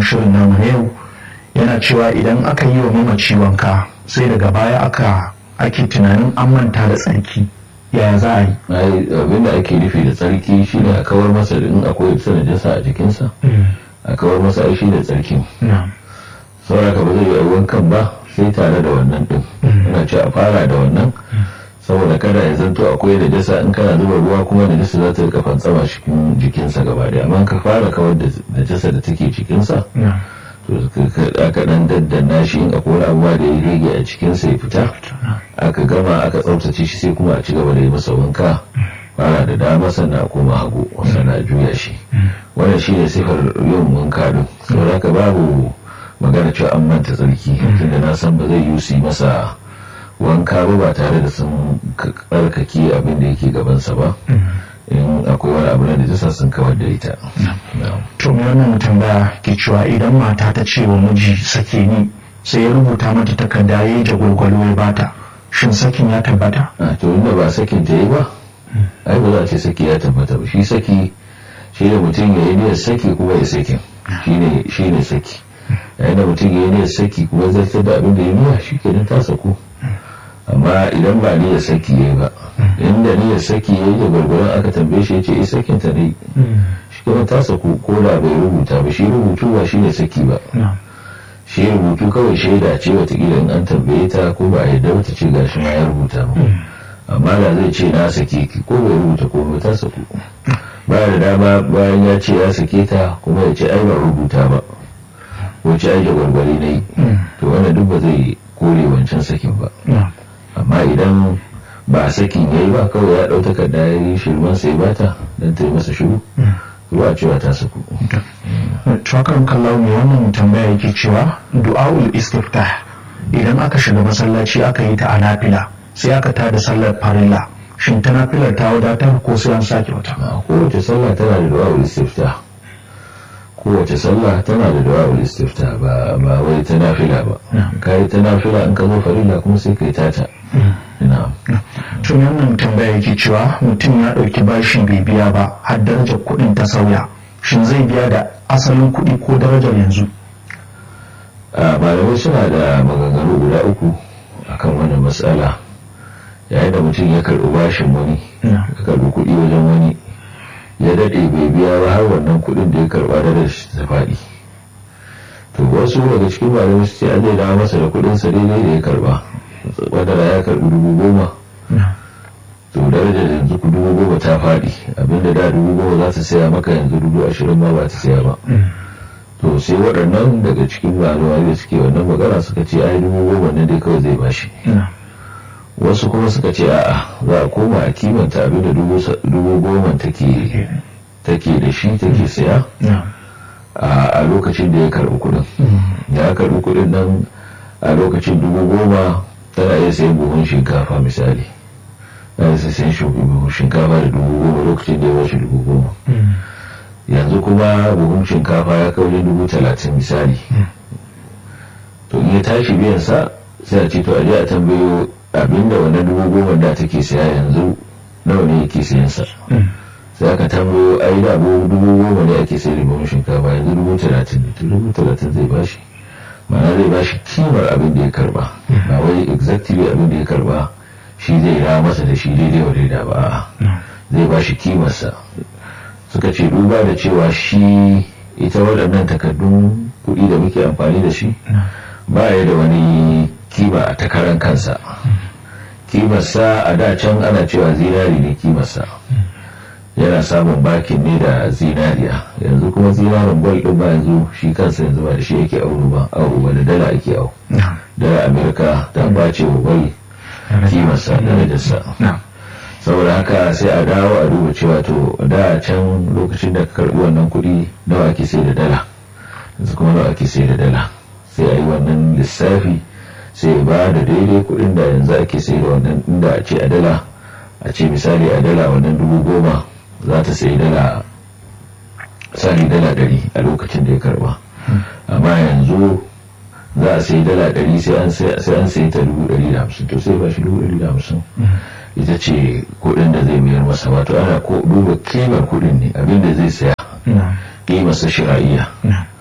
shirin namu na yau yana cewa idan aka yi wa mamaci wanka sai daga baya aka ake tunanin an manta da tsarki yaya za a yi abin da ake nufi da tsarki shine a kawar masa in akwai ita najasa a jikinsa a kawar masa aishi da tsarkin sauraka ba zai yi wankan ba sai tare da wannan din ana ce a fara da wannan saboda kada ya zanto akwai da jasa in kana zuba ruwa kuma da jasa za ta rika fantsama cikin jikinsa gaba daya amma ka fara kawar da jasa da take jikinsa to aka dan daddana shi in akwai abubuwa da ya rage a cikinsa ya fita aka gama aka tsaftace shi sai kuma a ci gaba da yi masa wanka fara da dama sannan a koma hagu sannan a juya shi wannan shi ne sifar yin wanka din saboda haka babu magana cewa an manta tsarki tunda na san ba zai yi su masa wanka ba ba tare da sun karkake abin da yake gabansa ba in akwai wani abu da jisa sun kawar da ita to wannan tambaya ke cewa idan mata ta ce wa miji sake ni sai ya rubuta mata takarda ya yi jagwalgwalo ya bata shin sakin ya tabbata a to inda ba sakin ta yi ba ai ba za a ce saki ya tabbata ba shi saki shi ne mutum ya yi niyyar saki kuma ya sakin shi ne saki yayin da mutum ya yi niyyar saki kuma zai da abin da ya niyya shi kenan ta saku amma idan ba niyyar saki ya yi ba inda niyyar saki ya yi da gwargwaron aka tambaye shi ya ce isa sakin ta ne shi kuma ta saku ko da bai rubuta ba shi rubutu ba shi ne saki ba shi rubutu kawai shaida ce watakila in an tambaye ta ko ba a yadda wata ce gashi ma ya rubuta ba amma da zai ce na sake ki ko bai rubuta ko ba ta saku ba da dama bayan ya ce ya sake ta kuma ya ce ai ba rubuta ba ko ce ai da gwargwari na yi to wannan duk ba zai kore wancan sakin ba amma idan ba sakin ya yi ba kawai ya ɗau takarda ya yi shirman sai bata don ta yi masa shiru ba cewa ta saku Tuwakan kallon mai wannan tambaya yake cewa du'a'ul istiftah idan aka shiga masallaci aka yi ta a nafila sai aka tada sallar farilla shin ta nafilar ta wadatar ko sai an sake wata kowace sallah tana da du'a'ul istiftah kowace sallah tana da du'a'ul istiftah ba ba wai ta nafila ba kai ta nafila in ka zo farilla kuma sai kai tata na'am tun wannan tambaya yake cewa mutum ya ɗauki bashi bai biya ba har darajar kuɗin ta sauya shin zai biya da asalin kuɗi ko darajar yanzu malamai suna da maganganu guda uku akan wannan matsala yayin da mutum ya karɓi bashin wani ya karɓi kuɗi wajen wani ya daɗe bai biya ba har wannan kuɗin da ya karɓa da shi ta faɗi to wasu daga cikin malamai su ce an zai dawo masa da kuɗinsa daidai da ya karɓa wadda ya karɓi dubu goma to darajar yanzu ku dubu goma ta faɗi abinda da dubu goma za ta saya maka yanzu dubu ashirin ma ba ta saya ba to sai waɗannan daga cikin malamai da suke wannan magana suka ce ai dubu goma ne dai kawai zai bashi wasu kuma suka ce a'a za a koma a kimanta abinda dubu goma take da shi take saya a lokacin da ya karɓi kuɗin da ya karɓi kuɗin nan a lokacin dubu goma tana iya sayan buhun shinkafa misali na da sayan buhun shinkafa da dubu goma lokacin da ya bashi dubu goma yanzu kuma buhun shinkafa ya kai wajen dubu talatin misali to in ya tashi biyan sa sai a ce to a je a tambayo abinda wannan dubu goma da take saya yanzu nawa ne yake sayan sa sai aka tambayo ai da dubu goma ne ake sayar da buhun shinkafa yanzu dubu talatin ne to dubu talatin zai bashi ma'ana zai ba shi kimar abin da ya karba ba wai exactly abin da ya karba shi zai ra masa da shi daidai wa daida ba zai ba shi kimarsa suka ce duba da cewa shi ita waɗannan takardun kuɗi da muke amfani da shi ba ya da wani kima a takarar kansa kimarsa a da can ana cewa zinari ne kimarsa yana samun bakin ne da zinariya yanzu kuma zinarin gwal din ba yanzu shi kansa yanzu ba da shi yake auro ba auro ba da dala ake au dala amerika ta bace wa gwal kimarsa darajarsa saboda haka sai a dawo a duba cewa to da can lokacin da ka karbi wannan kuɗi nawa ake sai da dala yanzu kuma nawa ake sai da dala sai a yi wannan lissafi sai ba da daidai kuɗin da yanzu ake sai da wannan inda a ce a dala a ce misali a dala wannan dubu goma za ta sai dala sani dala ɗari a lokacin da ya karba amma yanzu za a sai dala ɗari sai an sai ta dubu ɗari da hamsin to sai ba shi dubu ɗari da hamsin ita ce kuɗin da zai mayar masa wato ana ko duba kimar kuɗin ne abin da zai saya kimarsa shira'iyya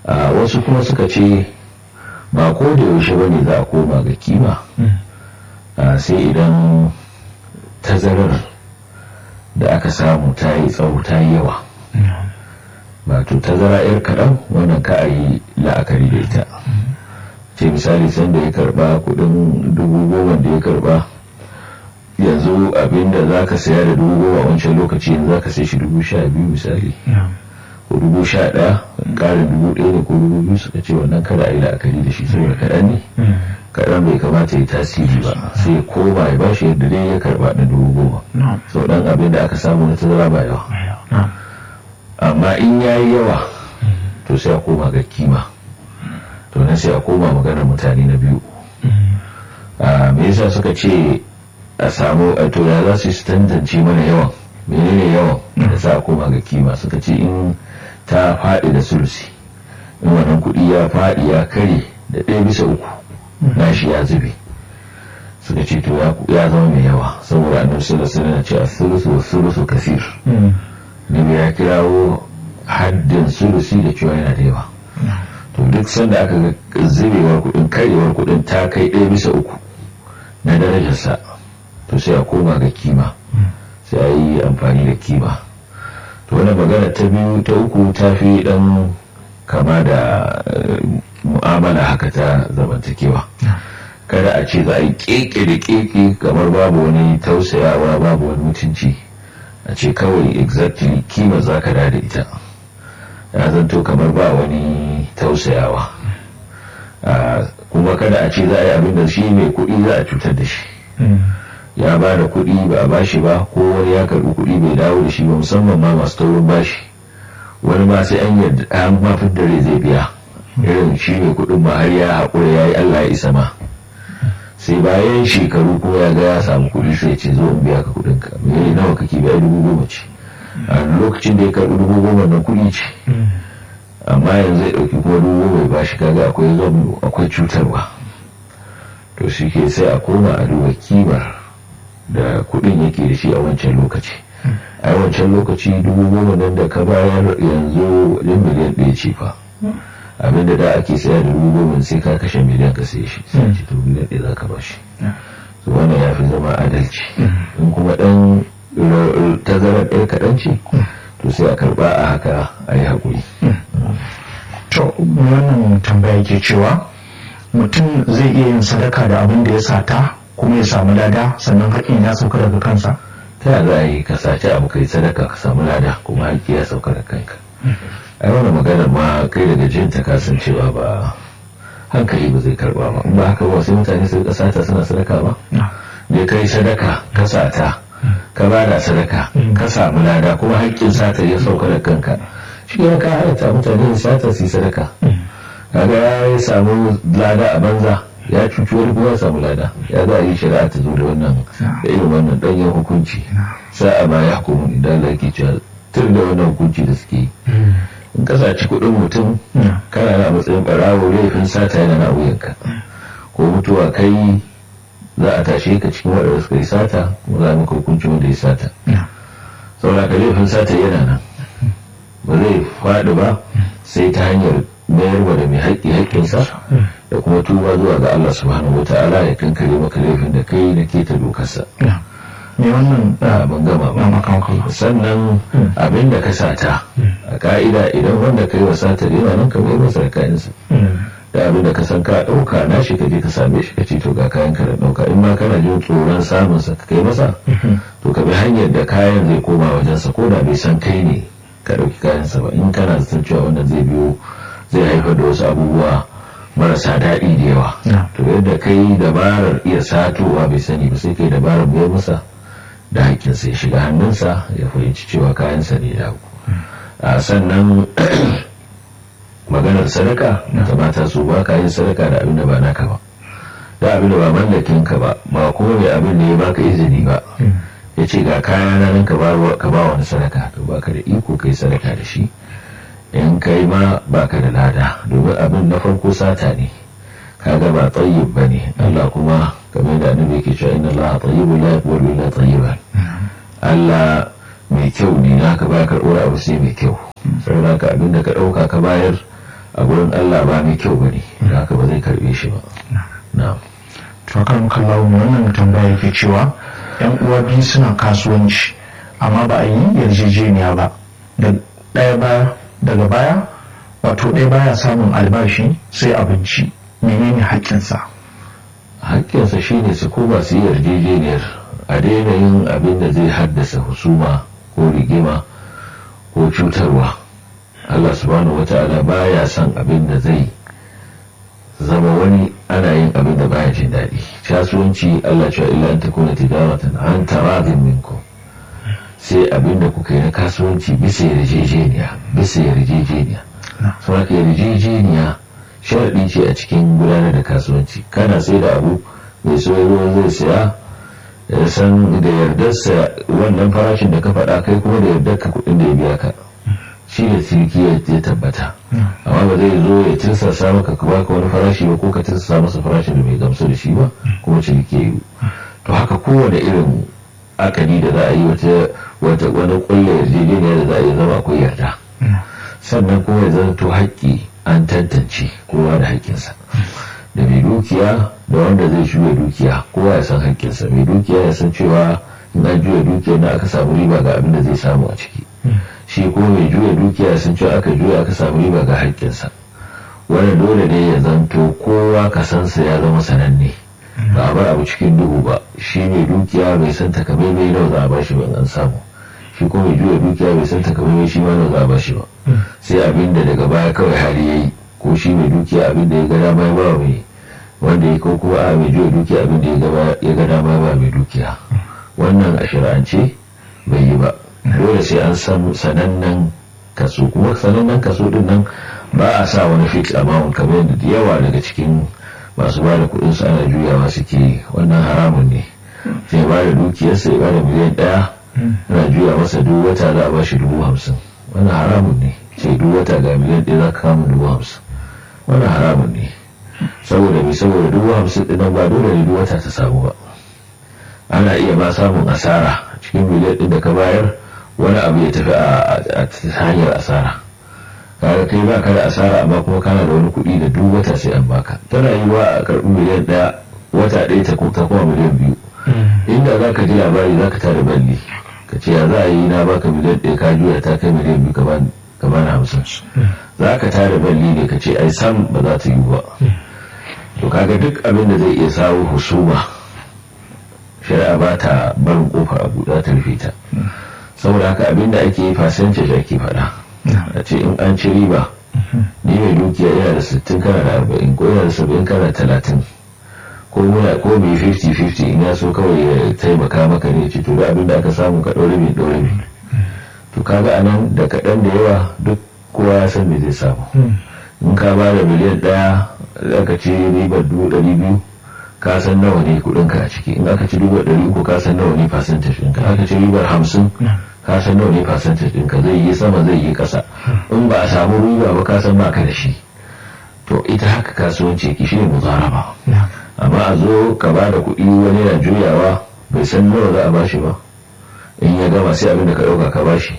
wasu kuma suka ce ba ko da yaushe bane za a koma ga kima sai idan tazarar da aka samu ta yi tsawo ta yi yawa wato tazara yar kaɗan wannan ka a yi la'akari da ita ce misali sanda ya karba kudin dubu goma da ya karba yanzu abinda za ka saya da dubu goma wancan lokaci yanzu za ka sai shi dubu sha biyu misali ko dubu sha ɗaya ƙarin dubu ɗaya ne ko dubu biyu suka ce wannan kada a yi la'akari da shi saboda kaɗan ne kaɗan bai kamata ya tasiri ba sai koma ya bashi yadda dai ya karba da dubu goma sau ɗan abin da aka samu na tazara ba yawa amma in ya yi yawa to sai a koma ga kima to nan sai a koma maganar mutane na biyu me yasa suka ce a samu a to ya za su yi tantance mana yawan menene yawan da sa a koma ga kima suka ce in ta faɗi da sulusi in wannan kuɗi ya faɗi ya kare da ɗaya bisa uku nashi ya zube suka ce to ya zama mai yawa saboda annabi sallallahu alaihi wasallam ce as-sulusu was-sulusu kathir ne ya kirawo haddin sulusi da cewa yana da yawa to duk sanda aka ga zubewar kudin karewar kudin ta kai ɗaya bisa uku na darajarsa to sai a koma ga kima sai a yi amfani da kima to wani magana ta biyu ta uku ta fi dan kama da mu'amala haka ta zamantakewa kada a ce za a yi keke da keke kamar babu wani tausayawa babu wani mutunci a ce kawai exactly kima za ka da ita ya zanto kamar ba wani tausayawa kuma kada a ce za a yi abin da shi mai kuɗi za a cutar da shi ya ba da kuɗi ba a bashi ba ko wani ya karɓi kuɗi bai dawo da shi ba musamman ma masu taurin bashi wani ma sai an yadda an mafin dare zai biya irin shi mai kuɗin ma har ya haƙura ya yi allah ya isa ma sai bayan shekaru ko ya ga ya samu kuɗi sai ce zo in biya ka kuɗin ka me nawa kake biya dubu goma ce a lokacin da ya karɓi dubu goma na kuɗi ce amma yanzu ya ɗauki kuma dubu goma ya bashi kaga akwai zomu akwai cutarwa to shi ke sai a koma a duba kimar da kuɗin yake da shi a wancan lokaci a wancan lokaci dubu goma nan da ka bayar yanzu wajen miliyan ɗaya ce fa abinda da ake saya da dubu goma sai ka kashe miliyan ka sai shi sai ce to miliyan ɗaya za ka ba shi to wannan ya fi zama adalci in kuma ɗan tazarar ɗaya kaɗan ce to sai a karɓa a haka a yi haƙuri to wannan tambaya ke cewa mutum zai iya yin sadaka da abin da ya sata kuma ya samu lada sannan haƙƙin ya sauka daga kansa ta yaya za a yi ka sace abu kai sadaka ka samu lada kuma haƙƙi ya sauka daga kanka ai wani maganar ma kai daga jin ta kasancewa ba hankali ba zai karba ba in ba haka ba sai mutane su rika sata suna sadaka ba ne kai sadaka ka sata ka ba da sadaka ka samu lada kuma haƙƙin sata ya sauka da kanka shi ya ka halatta mutane sata su yi sadaka kaga ya samu lada a banza ya cuci wani kuma ya samu lada ya za a yi shari'a ta zo da wannan da irin wannan ɗanyen hukunci sa'a ma ya hukumu idan Allah ke cewa tun da wannan hukunci da suke yi in ka saci kuɗin mutum kana na matsayin ɓarawo laifin sata yana na wuyanka ko mutuwa kai za a tashe ka cikin waɗanda suka yi sata kuma za maka hukunci wanda ya sata saboda ka laifin sata yana nan ba zai faɗi ba sai ta hanyar mayarwa da mai haƙƙi haƙƙinsa da kuma tuba zuwa ga Allah subhanahu wa ta'ala ya kankare maka laifin da kai na keta dokarsa me wannan ban gama ba sannan abin da ka sata a ka'ida idan wanda ka yi wa satar yana nan ka bai masa da kayansa da abin da ka san ka ɗauka na shi ka je ka same shi ka ce to ga kayan ka da ɗauka in ma kana jin tsoron samun sa ka kai masa to ka bi hanyar da kayan zai koma wajensa ko da bai san kai ne ka ɗauki kayansa ba in kana zaton cewa wannan zai biyo zai haifar da wasu abubuwa marasa daɗi da yawa to yadda kai dabarar iya satowa bai sani ba sai kai dabarar biyar masa da haƙƙinsa ya shiga hannunsa ya fahimci cewa kayansa ne da a sannan maganar sadaka ta mata su ba ka yin sadaka da abin da ba naka ba da abin da ba mallakin ka ba ba kuma mai abin da ya baka izini ba ya ce ga kaya na nan ka ba wani sadaka to baka da iko kai sadaka da shi in kai ma baka da lada domin abin na farko sata ne kaga ba tsayyib ba ne Allah kuma kamar da annabi yake cewa inna Allah tayyibun la yaqbalu illa tayyiban Allah mai kyau ne naka ba karɓar abu sai mai kyau saboda ka abin da ka ɗauka ka bayar a gurin Allah ba mai kyau bane da haka ba zai karbe shi ba na'am to kan kallawo wannan tambaya yake cewa yan uwa biyu suna kasuwanci amma ba a yi yarjejeniya ba da ɗaya baya daga baya wato ɗaya baya samun albashi sai abinci menene haƙƙinsa haƙƙinsa shine su koma su yi yarjejeniyar a daina yin abin da zai haddasa husuma ko rigima ko cutarwa Allah subhanahu wata'ala baya son abin da zai zama wani ana yin abin da baya jin daɗi kasuwanci Allah cewa illa an takuna tijaratan an taradin minkum sai abin da kuka yi na kasuwanci bisa yarjejeniya bisa yarjejeniya sun haka yarjejeniya sharaɗi ce a cikin gudanar da kasuwanci kana sai da abu mai soyarwa zai saya ya san da yardarsa wannan farashin da ka faɗa kai kuma da yardar ka kuɗin da ya biya ka shi da ciniki ya tabbata amma ba zai zo ya tirsasa maka ka baka wani farashi ba ko ka tirsasa masa farashin da bai gamsu da shi ba kuma ciniki ya yi to haka kowane irin akadi da za a yi wata wani kulle yarjejeniya da za a yi zama akwai yarda sannan kuma ya zanto haƙƙi an tantance kowa da haƙƙinsa da mai dukiya da wanda zai juya dukiya kowa ya san haƙƙinsa mai dukiya ya san cewa in an juya dukiya na aka samu riba ga abin da zai samu a ciki shi kuma mai juya dukiya ya san cewa aka juya aka samu riba ga haƙƙinsa wannan dole ne ya zanto kowa kasansa ya zama sananne ba a bar abu cikin duhu ba shi mai dukiya bai san takamaimai nawa za a bashi ba an samu shi kuma mai juya dukiya bai san takamaimai shi ma nawa za a bashi ba sai abin da daga baya kawai hali ya yi ko shi mai dukiya abin da ya ga dama ya ba mai wanda ya ko kuma a mai juya dukiya abin da ya ga dama ya ba mai dukiya wannan a shari'ance bai yi ba dole sai an san sanannen kaso kuma sanannen kaso din nan ba a sa wani fix amount kamar yadda da yawa daga cikin masu ba da kuɗin su ana juyawa suke wannan haramun ne sai ba da dukiyarsa ya ba da miliyan ɗaya ana juya masa duk wata za a ba shi dubu hamsin wannan haramun ne ce duk wata ga miliyan ɗaya za ka kama dubu hamsin wannan haramun ne saboda mai saboda dubu hamsin ɗin ba dole ne duk wata ta samu ba ana iya ba samun asara cikin miliyan ɗin da ka bayar wani abu ya tafi a hanyar asara kaga kai ba ka da asara amma kuma kana da wani kuɗi da duk wata sai an baka tana yi wa a karɓi miliyan ɗaya wata ɗaya ta kuma miliyan biyu inda za ka ji labari za ka tare balli ka ce ya za a yi na baka miliyan ɗaya ka juya ta kai miliyan biyu ka bani hamsin za ka tare balli ne ka ce ai sam ba za ta yi ba to kaga duk abin da zai iya sawo husuma shari'a ba ta barin kofa a buɗa ta rufe ta saboda haka abin da ake yi fasanci da ake faɗa a ce in an ci riba ni mai dukiya yana da sittin kana da arba'in ko yana da saba'in kana da talatin ko muna ko mai 50-50 in ya so kawai ya taimaka maka ne ce to da abin da aka samu ka ɗaure mai ɗaure mai to kaga anan da kaɗan da yawa duk kowa ya san me zai samu in ka ba da miliyan ɗaya aka ce ribar dubu ɗari biyu ka san nawa ne kuɗinka a ciki in aka ci ribar ɗari uku ka san nawa ne percentage ɗinka aka ci ribar hamsin ka san nawa ne percentage ɗinka zai yi sama zai yi ƙasa in ba a samu riba ba ka san ba ka da shi to ita haka kasuwanci ki shi ne muzaraba amma a zo ka ba da kuɗi wani na juyawa bai san nawa za a bashi ba in ya gama sai abin da ka ɗauka ka bashi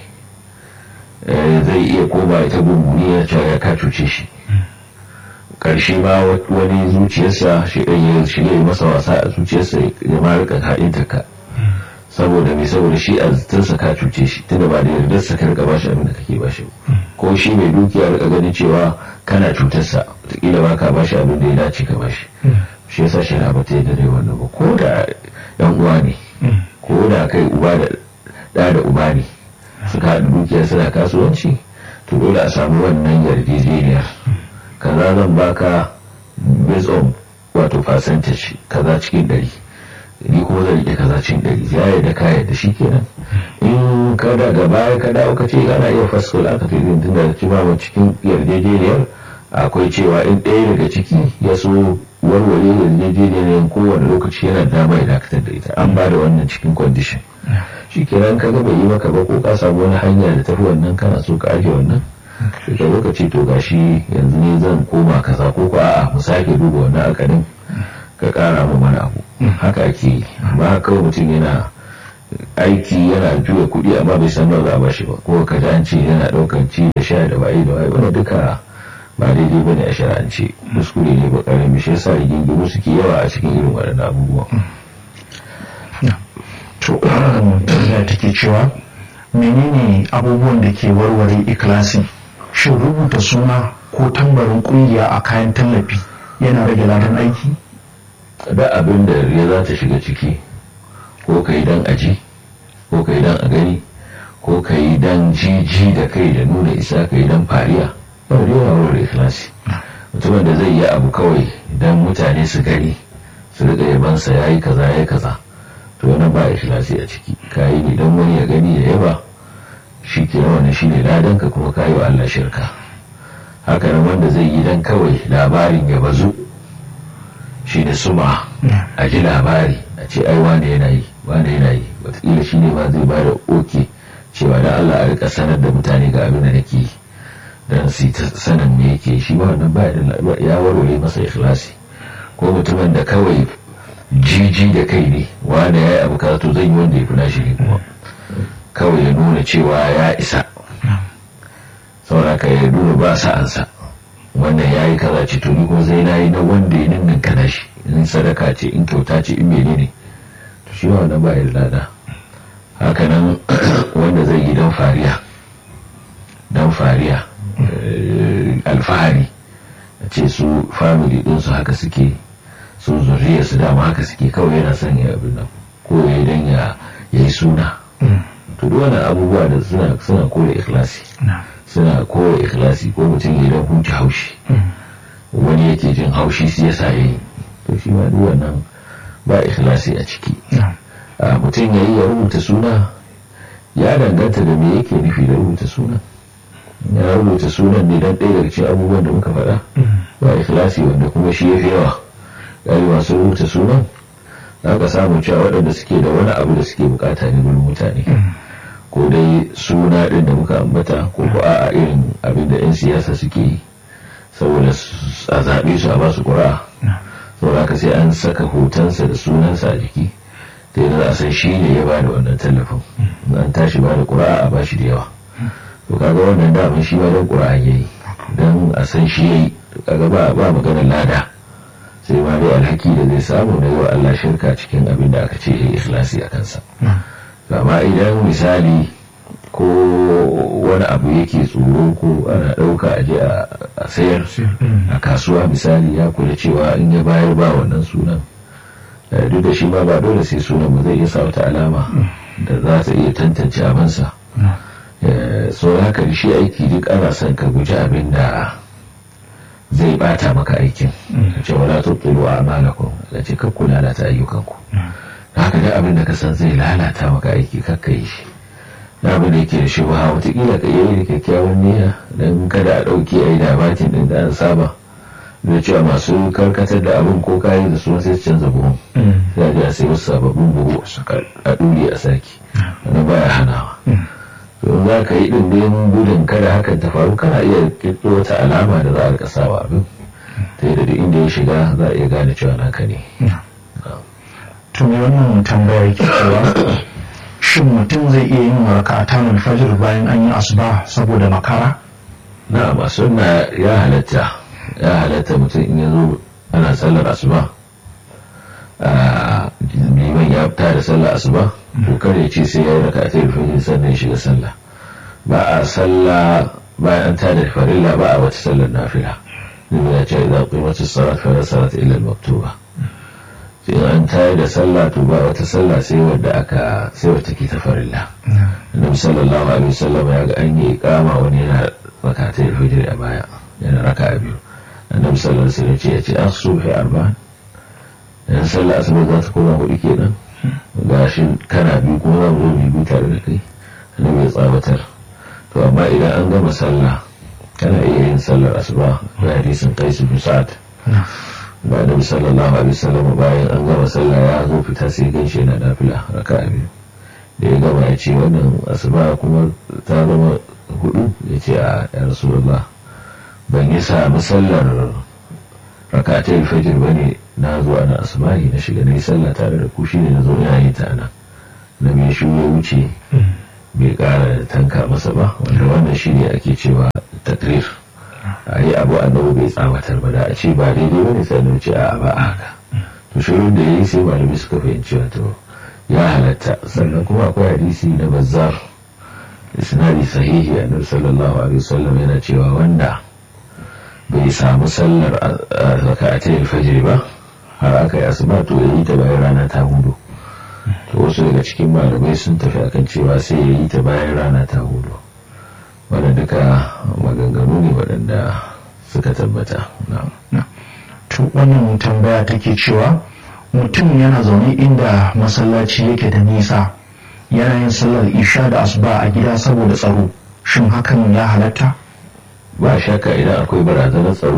zai iya koma ita gunguni ya cewa ya ka cuce shi ƙarshe ma wani zuciyarsa shi ɗan ya shirya masa wasa a zuciyarsa ya ma rika haɗinta ka saboda mai saboda shi a zitarsa ka cuce shi tunda ba da yardarsa ka rika bashi abin da kake bashi ko shi mai dukiya rika ganin cewa kana cutarsa wataƙila ba ka bashi abin da ya dace ka bashi shi yasa shi na bata yadda dai wannan ba ko da yan uwa ne ko da kai uba da da da uba ne suka haɗu dukiyar suna kasuwanci to dole a samu wannan yarjejeniyar kaza zan baka based on wato percentage kaza cikin ɗari ni kuma zan rike kaza cikin ɗari ya yarda ka yarda shi kenan in ka daga baya ka dawo ka ce ana iya faskul aka fi tun da ci ba cikin yarjejeniyar akwai cewa in ɗaya daga ciki ya so warware yarjejeniyar kowane lokaci yana dama ya dakatar da ita an ba da wannan cikin kwandishin shi kenan ka bai yi maka ba ko ka samu wani hanya da tafi wannan kana so ka ajiye wannan sai ka lokaci to gashi yanzu ne zan koma kaza ko ko a'a mu sake duba wannan akadin ka kara mu mana abu haka ake yi amma kawai mutum yana aiki yana juya kuɗi amma bai san nawa za a bashi ba ko ka ji an ce yana ɗaukan ci da sha da waye da waye wannan duka ba daidai ba ne a shara'ance kuskure ne ba karami shi yasa rigingimu suke yawa a cikin irin waɗannan abubuwan to tambaya take cewa menene abubuwan da ke warware ikilasi shin rubuta suna ko tambarin kungiya a kayan tallafi yana rage ladan aiki da abin da ya za ta shiga ciki ko ka yi don aji ko ka yi don a gani ko ka yi don jiji da kai da nuna isa ka yi don fariya ba da yawa wurin ikhlasi mutumin da zai yi abu kawai don mutane su gani su riƙa yabansa ya yi kaza ya yi kaza to wani ba ikhlasi a ciki ka yi ne don wani ya gani ya yaba shi ke wani shi ne ladan ka kuma ka yi wa Allah shirka haka nan wanda zai yi don kawai labarin ya bazu shi ne suma a ji labari a ce ai wane yana yi wane yana yi watakila shi ne ma zai ba da oke cewa da Allah a rika sanar da mutane ga abin da nake yi don su ta sanin me yake shi ba wannan ba ya warware masa ikhlasi ko mutumin da kawai jiji da kai ne wane ya yi abu kaza to zan yi wanda ya fi nashi ne kuma kawai ya nuna cewa ya isa sauraka ya nuna ba sa'ansa wannan ya yi kaza ce to ni kuma zai na yi na wanda ya ninnin kana shi in sadaka ce in kyauta ce in mene ne to shi wannan ba ya lada hakanan wanda zai yi don fariya don fariya alfahari a ce su family ɗinsu haka suke su zuriya su dama haka suke kawai yana son ya abin nan ko ya yi don ya yi suna to duk wani abubuwa da suna suna kore ikhlasi suna kore ikhlasi ko mutum ya don huce haushi wani yake jin haushi su yasa ya yi to shi ma duk wannan ba ikhlasi a ciki mutum ya yi ya rubuta suna ya danganta da me yake nufi da rubuta suna ya rubuta sunan ne don ɗaya daga cikin abubuwan da muka faɗa ba ikhlasi wanda kuma shi ya fi yawa ɗari masu rubuta sunan za ka samu cewa waɗanda suke da wani abu da suke bukata ne gurin mutane ko dai suna ɗin da muka ambata ko ko a irin abin da 'yan siyasa suke yi saboda a zaɓe su a basu ƙura saboda haka sai an saka hotonsa da sunansa a jiki ta yi za a san shi ne ya ba da wannan tallafin an tashi ba da ƙura a bashi da yawa to kaga wannan daman shi ba don ƙura ya yi don a san shi ya yi kaga ba maganar lada sai ma dai alhaki da zai samu na yau Allah shirka cikin abin da aka ce ya yi ikhlasi a kansa amma idan misali ko wani abu yake tsoro ko ana ɗauka a je a sayar a kasuwa misali ya kula cewa in ya bayar ba wannan sunan duk da shi ma ba dole sai sunan ba zai iya sa wata alama da za ta iya tantance abinsa so haka shi aiki duk ana son ka guji abin da zai bata maka aikin ce wala tubtilu a'malakum da ce ka kula lalata ayyukanku haka da abin da ka san zai lalata maka aiki kakka yi shi da abin da yake da shi ba watakila ka yi da kyakkyawan niyya don kada a ɗauki a yi dabatin ɗin da an saba da cewa masu karkatar da abin ko kayi da su sai canza buhun sai a ji a sai wasu sababbin buhu a ɗuri a saki wani baya hanawa to za ka yi ɗin don gudun kada hakan ta faru kana iya kirkiro wata alama da za a rika sawa abin ta yi da duk inda ya shiga za a iya gane cewa naka ne to me wannan tambaya yake cewa shin mutum zai iya yin rakatan alfajir bayan an yi asuba saboda makara na masu na ya halatta ya halatta mutum in ya zo ana sallar asuba liman ya fita da sallar asuba to kar ya ce sai ya yi rakatan alfajir sannan ya shiga sallah ba a sallah bayan an tada farilla ba a wata sallar nafila zai ya ce idan qimatu salat fa la salat illa al-maktuba sai an tayar da sallah to ba wata sallah sai wadda aka sai wata ke ta farilla annabi sallallahu alaihi wasallam ya ga an yi iqama wani yana rakatai fajr a baya yana raka biyu annabi sallallahu alaihi wasallam ya ce an subhi arba'an dan sallah asuba za ta koma hudu kenan gashi kana biyu kuma za mu zo mu biyu tare da kai annabi ya tsawatar to amma idan an gama sallah kana iya yin sallar asuba da hadisin qais bin sa'ad ba da sallallahu alaihi wasallam bayan an gama sallah ya zo fita sai ganshi yana nafila raka biyu da ya gama ya ce wannan asuba kuma ta zama hudu ya ce a ya rasulullah ban yi sami sallar rakatai fajir ba ne na zo ana asubahi na shiga na yi sallah tare da ku shi ne na zo ina yi ta nan na mai shi ya wuce bai kara tanka masa ba wanda wannan shi ne ake cewa takrir a yi abu annabi bai tsawatar ba da a ce ba daidai ba ne sai ce a ba haka to shirin da ya yi sai malami suka fahimci wato ya halatta sannan kuma akwai hadisi na bazzar isnadi sahihi annabi sallallahu alaihi wasallam yana cewa wanda bai samu sallar raka'atai alfajr ba har aka yi asuba to ya yi ta bayan rana ta hudu to wasu daga cikin malamai sun tafi akan cewa sai ya yi ta bayan rana ta hudu wanda duka maganganu ne waɗanda suka tabbata to wannan tambaya take cewa mutum yana zaune inda masallaci yake da nisa yana yin sallar isha da asuba a gida saboda tsaro shin hakan ya halatta ba shakka idan akwai barazanar tsaro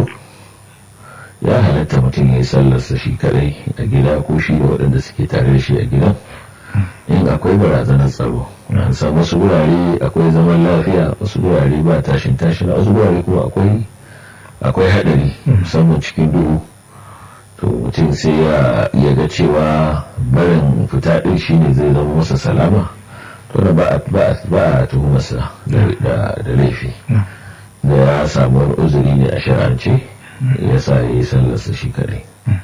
ya halatta mutum ya yi sallarsa shi kadai a gida ko shi da waɗanda suke tare da shi a gidan in akwai barazanar tsaro an san wasu wurare akwai zaman lafiya wasu wurare ba tashin tashin wasu wurare kuma akwai akwai haɗari musamman cikin duhu to mutum sai ya ga cewa barin fita ɗin shine zai zama masa salama to da ba a tuhumarsa da laifi da ya samu wani uzuri ne a shar'ance ya sa ya yi sallarsa shi kadai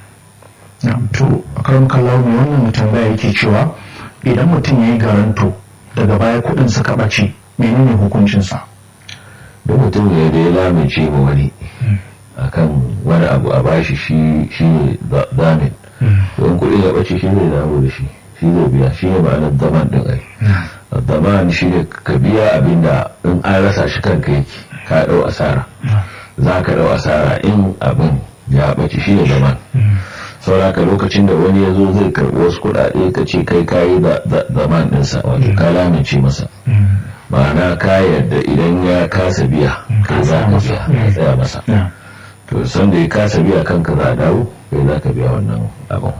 to a karan kallawa mai wannan tambaya yake cewa idan mutum ya yi garanto daga baya kudin suka ɓace menene hukuncinsa da mutum ya da ya lamince ma wani akan wani abu a bashi shi ne damin don kudin ya ɓace shi zai damu da shi shi zai biya shi ne ma'anar daman ɗin ai daman shi ne ka biya abinda in an rasa shi kanka yake ka ɗau asara za ka ɗau asara in abin ya ɓace shi ne daman sauraka lokacin da wani ya zo zai karɓi wasu kuɗaɗe ka ce kai kayi zaman ɗinsa wato ka lamince masa ma'ana ka yadda idan ya kasa biya kai za ka biya ya tsaya masa to san da ya kasa biya kanka za a dawo kai za ka biya wannan abin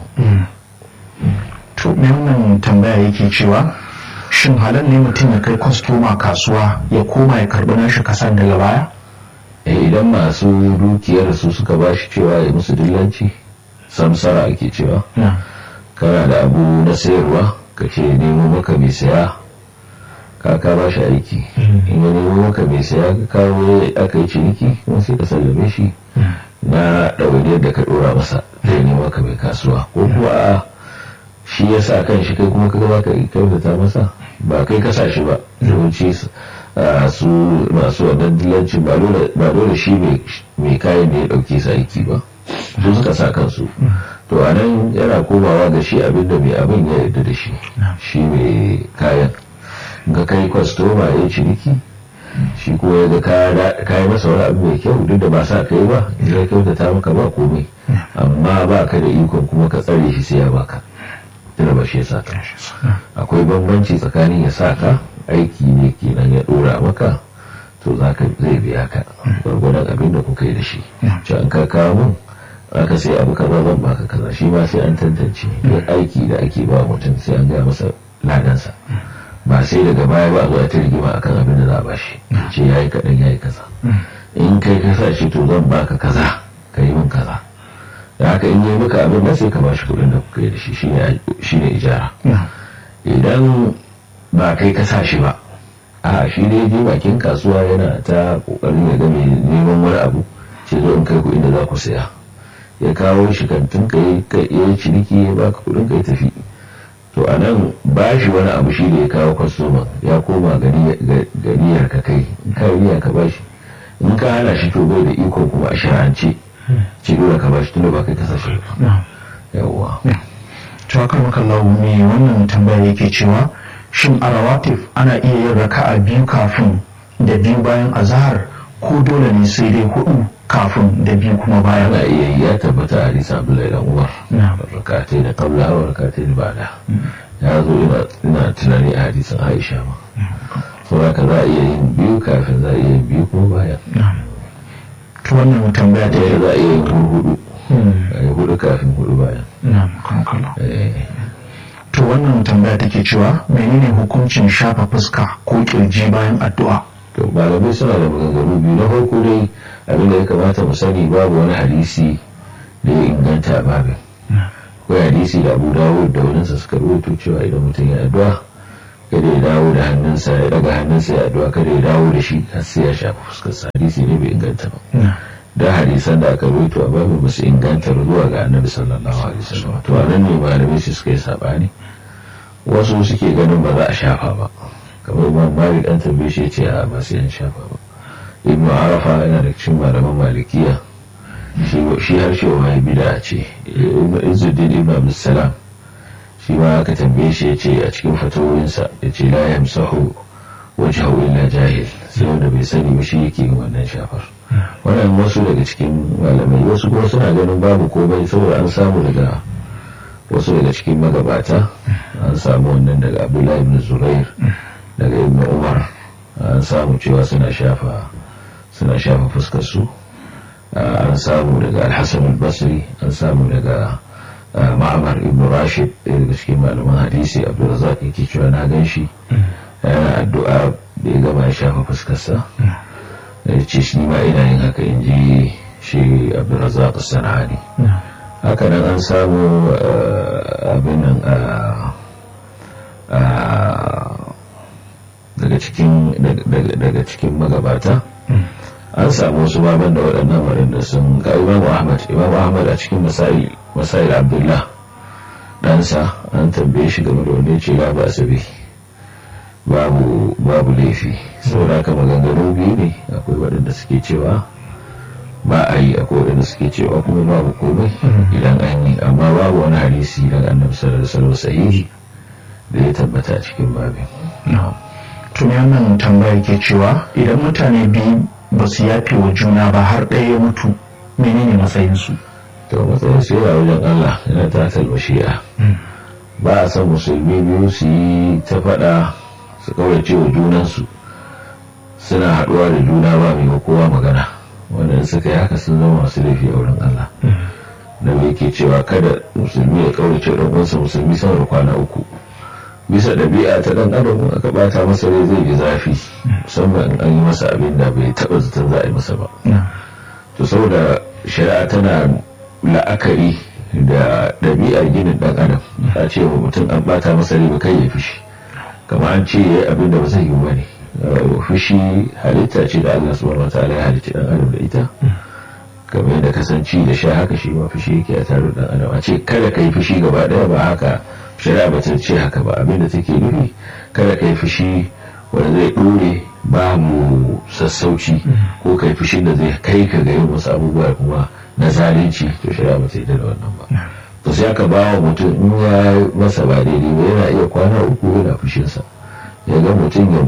to me wannan tambaya yake cewa shin halal ne mutum ya kai kwastoma kasuwa ya koma ya karɓi nashi kasan daga baya idan masu dukiyar su suka ba shi cewa ya musu dillanci samsara ake cewa kana da abu na sayarwa ka ce nemo maka mai saya ka ka ba shi aiki in ya nemo maka mai saya ka kawo aka yi ciniki kuma sai ka sallame shi na ɗawainiyar da ka ɗora masa da ya nemo maka mai kasuwa ko kuwa a shi ya sa kan shi kai kuma ka gaba ka kyautata masa ba kai ka sa shi ba yawanci su masu wannan dillancin ba dole shi mai kayan da ya ɗauke sa aiki ba su suka sa kansu to a nan yana komawa ga shi abinda mai abin ya yarda da shi shi mai kayan ga kai kwastoma ya ciniki shi ko ya ga kayi masa wani abu mai kyau duk da ba sa kai ba ya kyautata maka ba komai amma ba ka da ikon kuma ka tsare shi sai ya baka tuna ba shi ya sa ka akwai bambanci tsakanin ya sa ka aiki ne kenan ya dora maka to za ka zai biya ka gwargwadon abin da kuka yi da shi ci an ka kawo mun aka sai abu kaza zan baka kaza shi ma sai an tantance duk aiki da ake ba mutum sai an gaya masa ladansa ba sai daga baya ba zuwa ta rigima akan abin da za a bashi ce yayi kaɗan yayi kaza in kai ka sa shi to zan baka kaza ka yi min kaza da haka in yi maka abin da sai ka bashi kuɗin da kuka yi da shi shine ijara idan ba kai ka sa shi ba a shi ne je bakin kasuwa yana ta kokarin ya ga mai neman wani abu ce zo in kai kuɗin da za ku saya ya kawo shi kantin ka yi ciniki ya baka kuɗin ka ya tafi to a nan ba shi wani abu shi da ya kawo kwastoman ya koma ganiyar ka kai in ka niyya ka ba shi in ka hana shi to bai da iko kuma a shirance ce dole ka ba shi tunda ba kai kasa shi ba yawwa to haka maka me wannan tambaya yake cewa shin a rawatif ana iya yin raka'a biyu kafin da biyu bayan azahar ko dole ne sai dai hudu kafin da biyu kuma bayan ana iya yi ya tabbata a hadisa abdullahi dan umar rakatai da kabla wa rakatai da bada ya zo ina tunani a hadisin aisha ma saboda ka za a iya yin biyu kafin za a iya yin biyu kuma bayan to wannan tambaya da ya za a iya yin hudu a yi hudu kafin hudu bayan to wannan tambaya take cewa menene hukuncin shafa fuska ko kirji bayan addu'a to malamai suna da maganganu biyu na farko dai abinda ya kamata mu sani babu wani hadisi da ya inganta a babin akwai hadisi da abu dawud da wadansa suka rubuto cewa idan mutum ya addu'a kada ya dawo da hannunsa ya daga hannunsa ya addu'a kada ya dawo da shi har sai ya shafa fuskar hadisi ne bai inganta ba da hadisan da aka rubuta a babu ba su inganta zuwa ga annabi sallallahu alaihi wasallam to a nan ne malamai su suka yi sabani wasu suke ganin ba za a shafa ba kamar imam malik an tambaye shi ce a ba sai an shafa ba ibn arafa yana da cikin malaman malikiya shi har shi wa bida ce izuddin ibn abdussalam shi ma aka tambaye shi ya ce a cikin fatawoyinsa ya ce la yamsahu wajhahu illa jahil sai wanda bai sani ba shi yake yin wannan shafar wannan wasu daga cikin malamai wasu kuma suna ganin babu komai saboda an samu daga wasu daga cikin magabata an samu wannan daga abdullahi ibn zurair daga ibn umar an samu cewa suna shafa suna shafa fuskar su an samu daga alhassan al-basri an samu daga ma'amar ibn rashid ɗaya daga cikin malaman hadisi abdulrazak yake cewa na gan shi yana addu'a da ya gama ya shafa fuskarsa ya ce shi ma ina yin haka in ji shi abdulrazak sana'ani haka nan an samu abin nan daga cikin magabata an samu wasu baban da waɗannan waɗanda sun ga imamu ahmad imamu ahmad a cikin masail abdullah ɗansa an tambaye shi game da wanda ya ce ba asabi babu babu laifi saboda haka maganganu biyu ne akwai waɗanda suke cewa ba a yi akwai waɗanda suke cewa kuma babu komai idan an yi amma babu wani hadisi daga annabi sallallahu alaihi wasallam sahihi da ya tabbata a cikin babin tuni wannan tambaya ke cewa idan mutane biyu ba su yafe wa juna ba har ɗaya ya mutu menene matsayinsu to matsayin su yana wajen Allah yana ta talmashiya ba a san musulmi biyu su yi ta faɗa su kawace wa junansu suna haɗuwa da juna ba mai kowa magana wanda suka yi haka sun zama masu laifi a wurin Allah da mai ke cewa kada musulmi ya kawace ɗan uwansa musulmi sama da kwana uku bisa ɗabi'a ta ɗan adam aka bata masa rai zai ji zafi musamman in an yi masa abin da bai taɓa zaton za a yi masa ba to saboda shari'a tana la'akari da ɗabi'ar ginin ɗan adam a ce wa mutum an bata masa rai ba kai ya fishi kama an ce ya abin da ba zai yi ba ne fushi halitta ce da Allah subhanahu wataala ya halitta ɗan adam da ita kamar yadda kasanci da sha haka shi ma fushi yake a tare da ɗan adam a ce kada ka yi fushi gaba ɗaya ba haka shari'a ba ta ce haka ba abinda take nufi kada ka yi fushi wanda zai ɗore babu sassauci ko ka yi fushin da zai kai ka ga yin wasu abubuwa kuma na zalunci to shari'a ba ta yi da wannan ba to sai aka bawa mutum in ya masa ba daidai ba yana iya kwana uku yana fushinsa ya ga mutum ya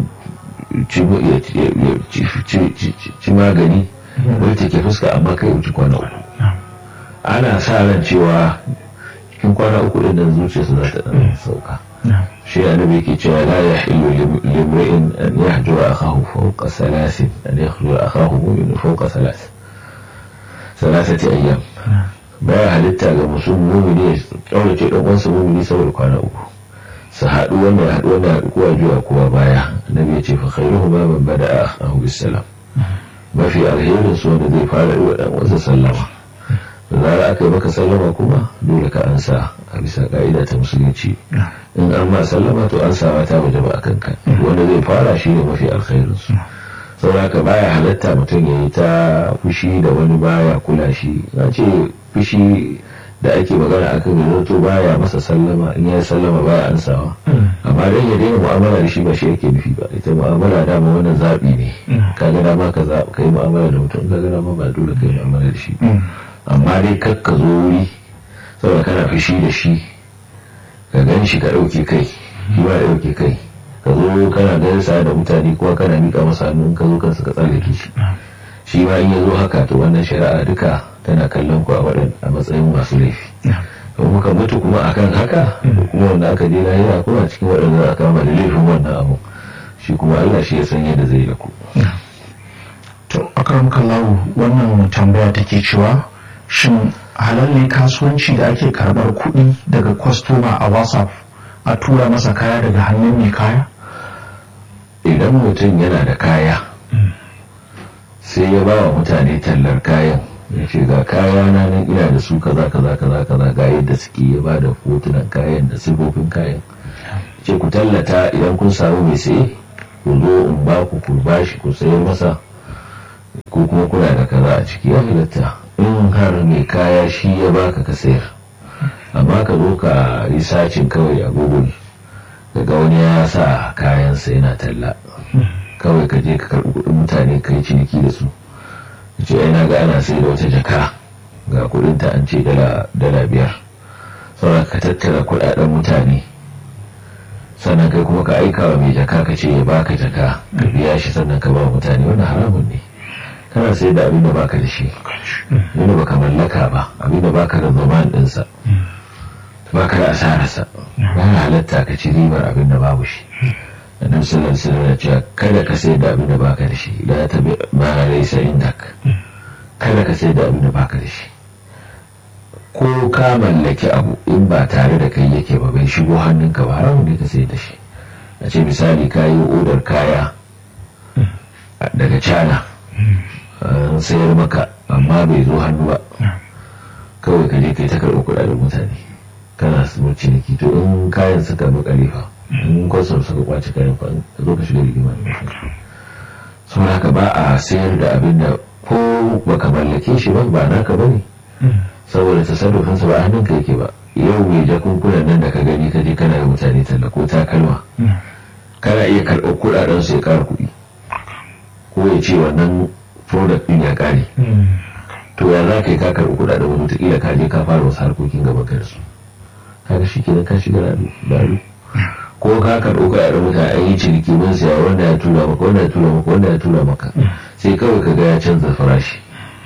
ci magani wani take fuska amma kai wuce kwana uku ana sa ran cewa cikin kwana uku din nan zuciyarsa za ta dan sauka shi annabi yake cewa la yahillu limri'in an yahjura akahu fawqa salasin an yahjura akahu mu'min fawqa salas salasati ayyam baya halitta ga musulmi mu'mini ya kaurace dan uwansa mu'mini saboda kwana uku su haɗu wannan haɗu wannan haɗu kowa juya kowa baya annabi ya ce fa khairuhu ma man bada'a akahu bisalam mafi alherin su wanda zai fara yi wa dan uwansa sallama da zara aka yi maka sallama kuma dole ka ansa a bisa ka'ida ta musulunci in an ma sallama to an sama ta waje ba a kanka wanda zai fara shi ne mafi alkhairin su saboda ka baya halatta mutum ya yi ta fushi da wani baya kula shi na ce fushi da ake magana a kan yanzu to baya masa sallama in ya sallama baya ansawa amma dan ya daina mu'amala da shi ba shi yake nufi ba ita mu'amala dama wannan zaɓi ne ka ga dama ka yi mu'amala da mutum ka ga dama ba dole ka yi mu'amala da shi amma dai kar ka zo wuri saboda kana fushi da shi ka gan shi ka ɗauke kai shi ba ya ɗauke kai ka zo kana gaisa da mutane kuma kana miƙa masa hannu ka zo kansa ka tsallake shi shi ma in ya zo haka to wannan shari'a duka tana kallon ku a waɗan a matsayin masu laifi to muka mutu kuma akan haka kuma wanda aka je lahira kuma cikin waɗanda aka kama da laifin wannan abu shi kuma Allah shi ya san yadda zai da ku to akram kallahu wannan tambaya take cewa shin halal ne kasuwanci da ake karbar kuɗi daga kwastoma a whatsapp a tura masa kaya daga hannun mai kaya idan mutum yana da kaya sai ya ba wa mutane tallar kayan ya ce ga kaya na nan ina da su kaza kaza kaza kaza ga yadda suke ya ba da hotunan kayan da sifofin kayan ce ku tallata idan kun samu mai saye ku zo in ba ku ku bashi ku sayar masa ko kuma kuna da kaza a ciki ya halatta in har mai kaya shi ya baka ka sayar amma ka zo ka yi sacin kawai a google daga wani ya sa kayansa yana talla kawai ka je ka karɓi kuɗin mutane ka yi ciniki da su ce yana ga ana sai da wata jaka ga kuɗinta an ce dala biyar sauran ka tattara kuɗaɗen mutane sannan kai kuma ka aika wa mai jaka ka ce ya baka jaka ka biya shi sannan ka ba mutane wannan haramun ne kana sai da abin da baka da shi abin da baka mallaka ba abin da baka da zaman ɗinsa baka da asararsa ba halatta ka ci ribar abin da babu shi annabi sallallahu alaihi wasallam ya ce kada ka sai da abin da baka da shi la ta ma laysa indak kada ka sai da abin da baka da shi ko ka mallaki abu in ba tare da kai yake ba bai shigo hannunka ba haramun ne ka sai da shi a ce misali ka yi odar kaya daga cana an sayar maka amma bai zo hannu ba kawai ka je kai ta karɓi kuɗaɗen mutane kana su ciniki to in kayan suka makare fa in kwasam suka kwace kayan fa zo ka shiga rigima da mutum saboda haka ba a sayar da abin da ko baka mallake shi ba ba naka bane saboda tasarrufin sa ba hannun ka yake ba yau mai jakunkunan nan da ka gani ka je kana yi mutane talla ko takalma kana iya karɓar kuɗaɗen su ya ƙara kuɗi ko ya ce wannan product ɗin ya ƙare to ya za ka yi ka karɓi kuɗaɗen wani wataƙila ka je ka fara wasu harkokin gaban ka da su kaga shi kenan ka shiga dalu ko ka karɓo ka yaɗa mutane an yi ciniki mun siya wanda ya tura maka wanda ya tura maka wanda ya tura maka sai kawai ka ga ya canza farashi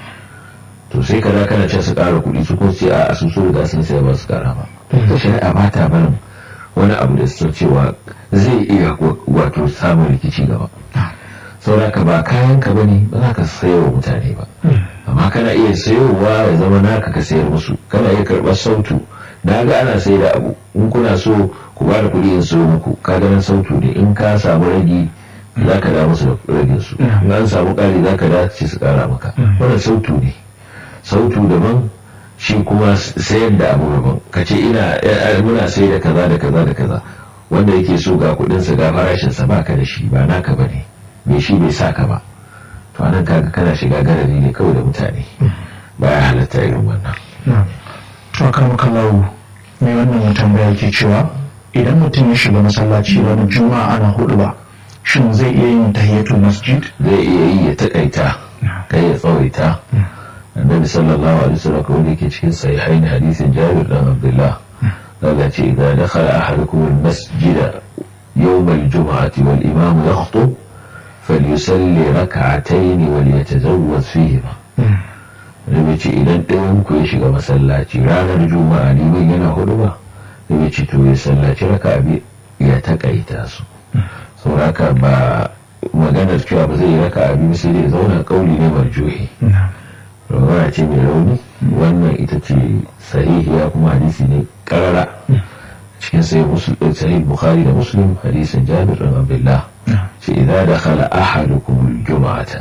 to sai ka kana can su ƙara kuɗi su kun ce a su so da sun siya ba su ƙara ba ta shari'a ba ta barin wani abu da su cewa zai iya wato samun rikici gaba saboda ka ba kayan ka bane ba za ka sayo wa mutane ba amma kana iya sayowa ya zama naka ka sayar musu kana iya karɓar sautu na ga ana sai da abu in kuna so ku ba da kuɗi in so muku ka ganin sautu ne in ka samu ragi za ka da musu da ragin su in an samu ƙari za ka da ce su ƙara maka wannan sautu ne sautu daban shi kuma sayar da abu daban ka ce ina muna sai da kaza da kaza da kaza wanda yake so ga kuɗinsa ga farashinsa ba ka da shi ba naka ba ne mai shi bai sa ka ba to anan kaga kana shiga garari ne kawai da mutane ba ya halatta irin wannan akar makallahu mai wannan tambaya ke cewa idan mutum ya shiga masallaci ranar juma'a ana hudu ba shin zai iya yin tahiyatul masjid zai iya yi ya takaita kai ya tsawaita annabi sallallahu alaihi wasallam ko wanda yake cikin sahihain hadisin jabir dan abdullah daga ce idan dakhala ahadukum al-masjida yawm al-jum'ati wal imam yakhutub falyusalli rak'atayn wal yatazawwaz fihima da ce idan ɗayan ku ya shiga masallaci ranar juma'a liman yana hudu ba da ce to ya sallaci raka abi ya takaita su sauraka ba maganar cewa ba zai yi raka abi sai dai zauna kauli ne marjuhi rawaya ce mai rauni wannan ita ce sahihiya kuma hadisi ne karara cikin sai sahih bukhari da muslim hadisin jabir bin abdullah ce idza dakhala ahadukum al-jum'ata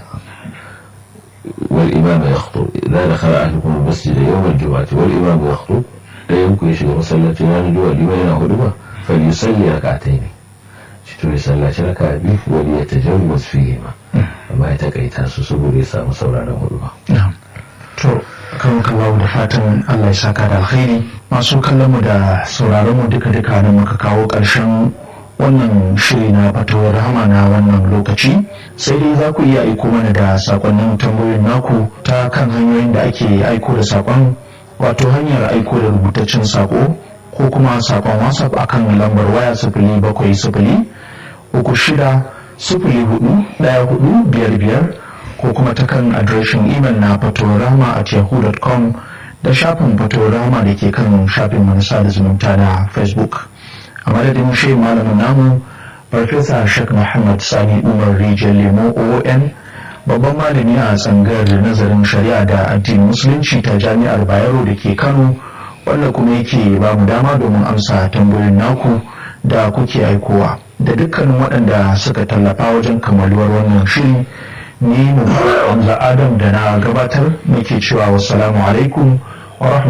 والإمام يخطب إذا دخل أحدكم المسجد يوم الجمعة والإمام يخطب لا يمكن يشغل مصلى لا ندوى لمن هدوء فليصلي ركعتين شتو يصلى ركعة بيف وليتجوز فيهما وما يتقيت سبو ليس مصورا هدوء نعم to kan kawo da fatan Allah ya saka da alkhairi masu kallon mu da sauraron mu duka duka da muka kawo ƙarshen wannan shiri na fatawar rahama na wannan lokaci sai dai za ku iya aiko mana da sakonnin tambayoyin naku ta kan hanyoyin da ake aiko da sakon wato hanyar aiko da rubutaccen sako ko kuma sakon whatsapp akan lambar waya sifili bakwai sifili uku shida sifili hudu daya hudu biyar biyar ko kuma ta kan adireshin imel na fatawar rahama at yahoo.com da shafin fatawar rahama da ke kan shafin manasa da zumunta na facebook a madadin shi malamin namu farfesa shek muhammad sani umar rijiyar lemo oon babban malami a tsangar nazarin shari'a da addinin musulunci ta jami'ar bayero da ke kano wanda kuma yake ba mu dama domin amsa tambayoyin naku da kuke aikowa da dukkanin waɗanda suka tallafa wajen kammaluwar wannan shiri ni mu adam da na gabatar muke cewa wassalamu alaikum wa